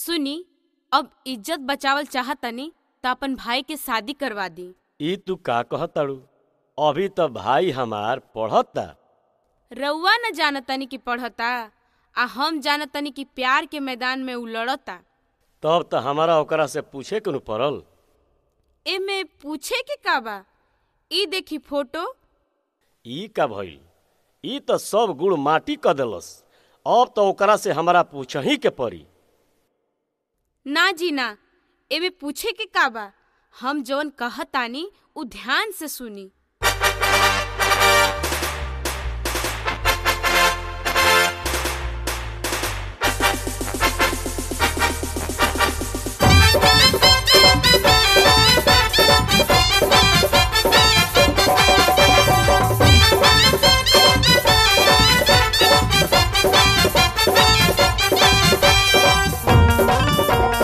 सुनी अब इज्जत बचावल चाहतनी त अपन भाई के शादी करवा दी ई तू का कहताड़ू अभी त भाई हमार पढ़ता रउआ न जानतनी कि पढ़ता आ हम जानतनी कि प्यार के मैदान में उ लड़ता तब त हमारा ओकरा से पूछे के नु पड़ल एमे पूछे के का बा ई देखी फोटो ई का भइल ई त सब गुड़ माटी क देलस अब त ओकरा से हमारा पूछही के पड़ी ना जी ना एमे पूछे के का बा हम जवन कहतानी उ ध्यान से सुनी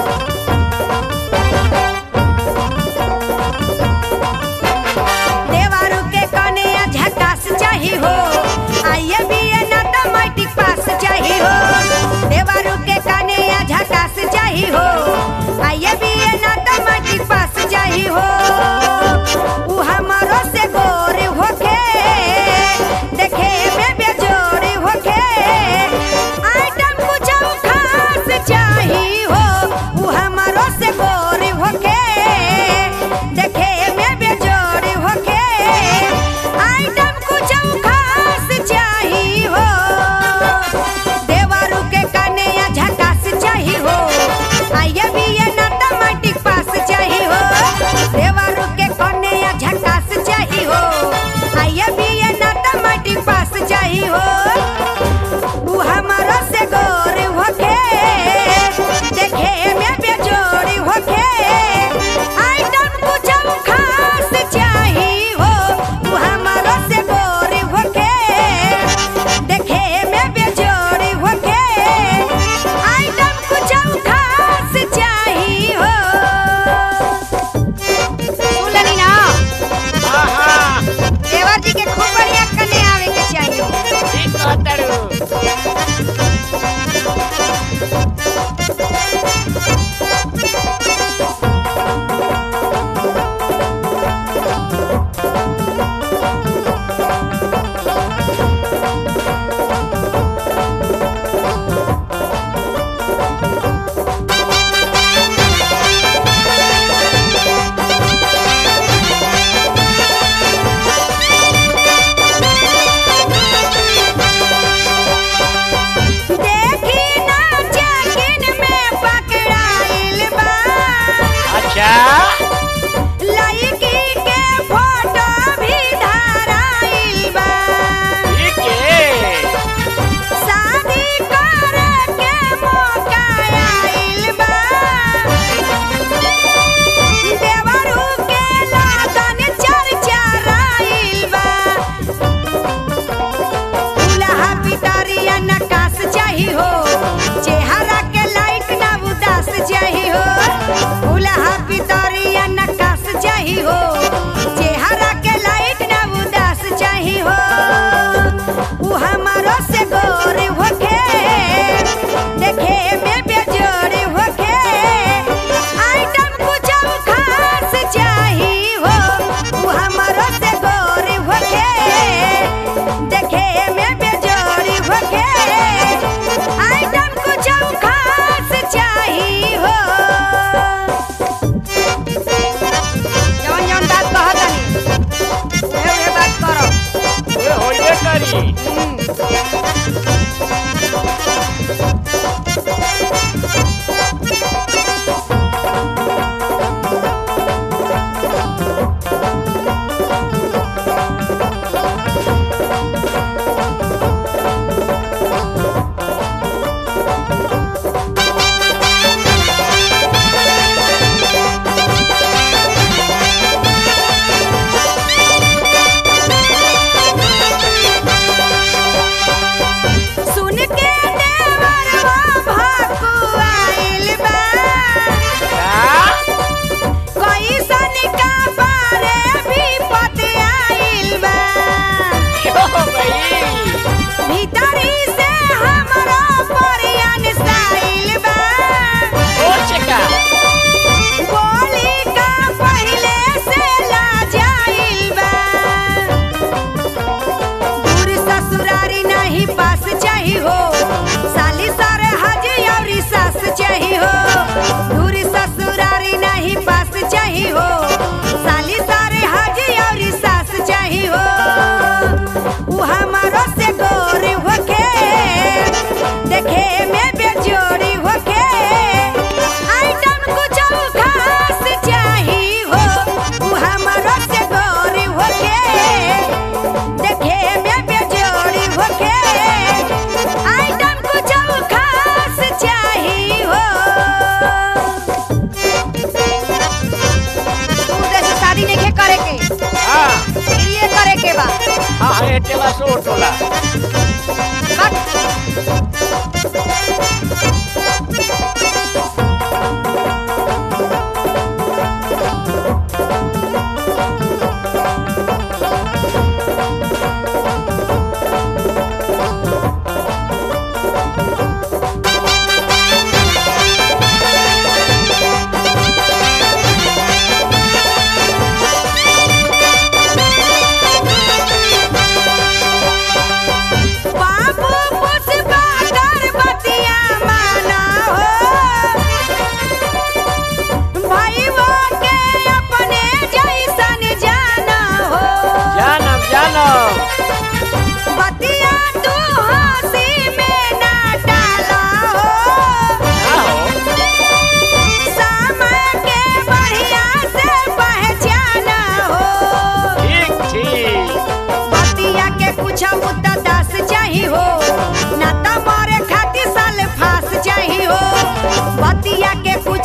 देवा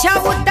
कुछ